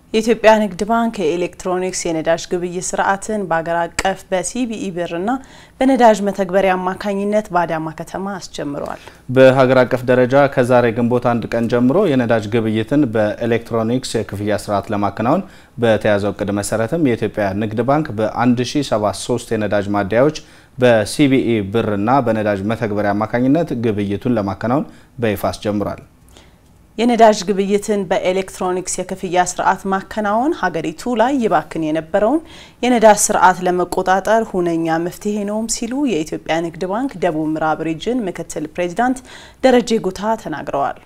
የኢትዮጵያ ንግድ ባንክ የኤሌክትሮኒክስ የነዳጅ ግብይት ስርዓትን በአገር አቀፍ በሲቢኢ ብርና በነዳጅ መተግበሪያ አማካኝነት በአዳማ ከተማ አስጀምረዋል። በሀገር አቀፍ ደረጃ ከዛሬ ግንቦት አንድ ቀን ጀምሮ የነዳጅ ግብይትን በኤሌክትሮኒክስ የክፍያ ስርዓት ለማከናወን በተያዘው እቅድ መሰረትም የኢትዮጵያ ንግድ ባንክ በ1073 የነዳጅ ማደያዎች በሲቢኢ ብርና በነዳጅ መተግበሪያ አማካኝነት ግብይቱን ለማከናወን በይፋ አስጀምሯል። የነዳጅ ግብይትን በኤሌክትሮኒክስ የክፍያ ስርዓት ማከናወን ሀገሪቱ ላይ ይባክን የነበረውን የነዳጅ ስርዓት ለመቆጣጠር ሁነኛ መፍትሄ ነውም ሲሉ የኢትዮጵያ ንግድ ባንክ ደቡብ ምዕራብ ሪጅን ምክትል ፕሬዚዳንት ደረጀ ጉታ ተናግረዋል።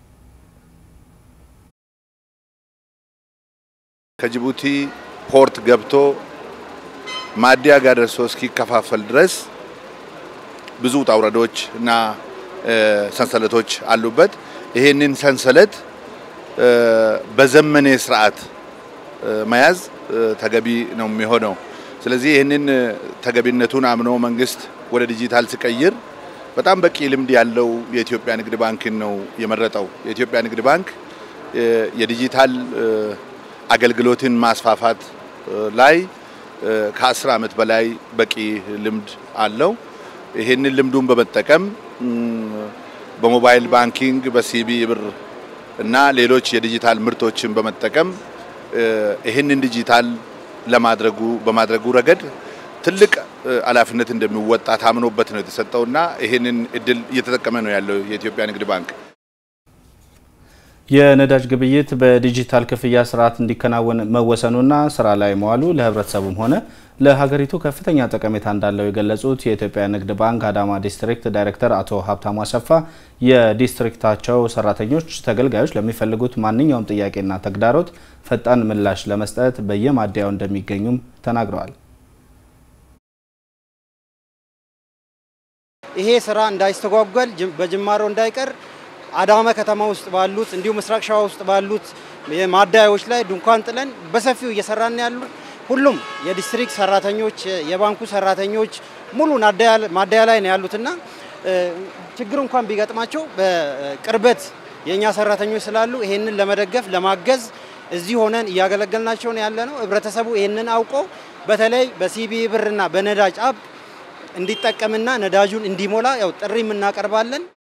ከጅቡቲ ፖርት ገብቶ ማደያ ጋር ደርሶ እስኪከፋፈል ድረስ ብዙ ውጣ ውረዶች እና ሰንሰለቶች አሉበት። ይሄንን ሰንሰለት በዘመኔ ስርዓት መያዝ ተገቢ ነው የሚሆነው። ስለዚህ ይህንን ተገቢነቱን አምኖ መንግስት ወደ ዲጂታል ሲቀይር በጣም በቂ ልምድ ያለው የኢትዮጵያ ንግድ ባንክን ነው የመረጠው። የኢትዮጵያ ንግድ ባንክ የዲጂታል አገልግሎትን ማስፋፋት ላይ ከአስር ዓመት በላይ በቂ ልምድ አለው። ይህንን ልምዱን በመጠቀም በሞባይል ባንኪንግ በሲቢ ብር እና ሌሎች የዲጂታል ምርቶችን በመጠቀም ይህንን ዲጂታል ለማድረጉ በማድረጉ ረገድ ትልቅ ኃላፊነት እንደሚወጣ ታምኖበት ነው የተሰጠውና ይህንን እድል እየተጠቀመ ነው ያለው የኢትዮጵያ ንግድ ባንክ። የነዳጅ ግብይት በዲጂታል ክፍያ ስርዓት እንዲከናወን መወሰኑና ስራ ላይ መዋሉ ለሕብረተሰቡም ሆነ ለሀገሪቱ ከፍተኛ ጠቀሜታ እንዳለው የገለጹት የኢትዮጵያ ንግድ ባንክ አዳማ ዲስትሪክት ዳይሬክተር አቶ ሀብታሙ አሰፋ የዲስትሪክታቸው ሰራተኞች ተገልጋዮች ለሚፈልጉት ማንኛውም ጥያቄና ተግዳሮት ፈጣን ምላሽ ለመስጠት በየማደያው እንደሚገኙም ተናግረዋል። ይሄ ስራ እንዳይስተጓጓል በጅማሮ እንዳይቀር አዳማ ከተማ ውስጥ ባሉት እንዲሁም ምስራቅ ሸዋ ውስጥ ባሉት ማደያዎች ላይ ድንኳን ጥለን በሰፊው እየሰራን ያሉ ሁሉም የዲስትሪክት ሰራተኞች፣ የባንኩ ሰራተኞች ሙሉ ማደያ ላይ ነው ያሉትና ችግር እንኳን ቢገጥማቸው በቅርበት የእኛ ሰራተኞች ስላሉ ይሄንን ለመደገፍ ለማገዝ እዚህ ሆነን እያገለገልናቸው ነው ያለ ነው። ህብረተሰቡ ይሄንን አውቆ በተለይ በሲቢ ብርና በነዳጅ አፕ እንዲጠቀምና ነዳጁን እንዲሞላ ያው ጥሪ እናቀርባለን።